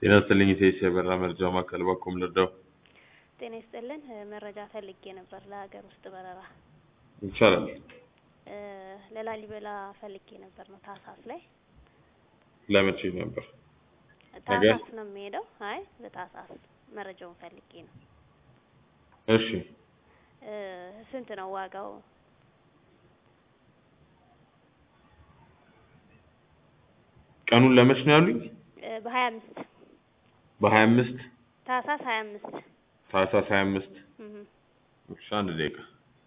ጤና ይስጥልኝ ኢቴስ የበራ መርጃ ማዕከል በኩል ልርዳው? ጤና ይስጥልን መረጃ ፈልጌ ነበር ለሀገር ውስጥ በረራ ይቻላል። እ ለላሊበላ ፈልጌ ነበር ነው ታህሳስ ላይ ለመቼ ነበር? ነገ? ታህሳስ ነው የሚሄደው። አይ በታህሳስ መረጃውን ፈልጌ ነው። እሺ እ ስንት ነው ዋጋው? ቀኑን ለመች ነው ያሉኝ? እ በሀያ አምስት በሀያ አምስት ታህሳስ ሀያ አምስት ታህሳስ ሀያ አምስት እህ እሺ አንድ ደቂቃ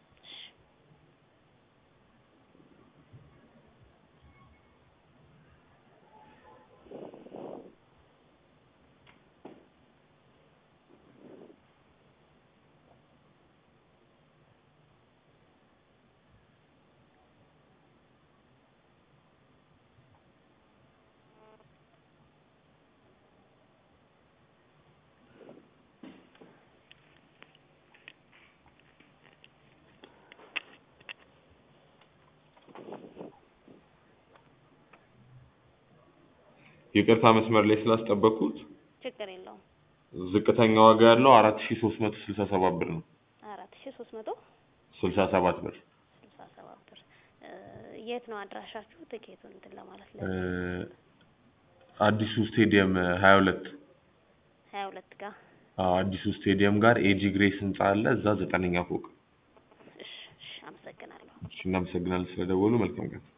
ይቅርታ መስመር ላይ ስላስጠበቅኩት ችግር የለውም። ዝቅተኛ ዋጋ ያለው አራት ሺ ሶስት መቶ ስልሳ ሰባት ብር ነው። አራት ሺ ሶስት መቶ ስልሳ ሰባት ብር ስልሳ ሰባት ብር እ የት ነው አድራሻችሁ? ትኬቱን እንትን ለማለት እ ለ አዲሱ ስቴዲየም ሀያ ሁለት ሀያ ሁለት ጋር አዎ አዲሱ ስቴዲየም ጋር ኤጂ ግሬስ ህንጻ አለ። እዛ ዘጠነኛ ፎቅ። እሺ እሺ አመሰግናለሁ። እሺ እናመሰግናለን ስለደወሉ። መልካም ቀን።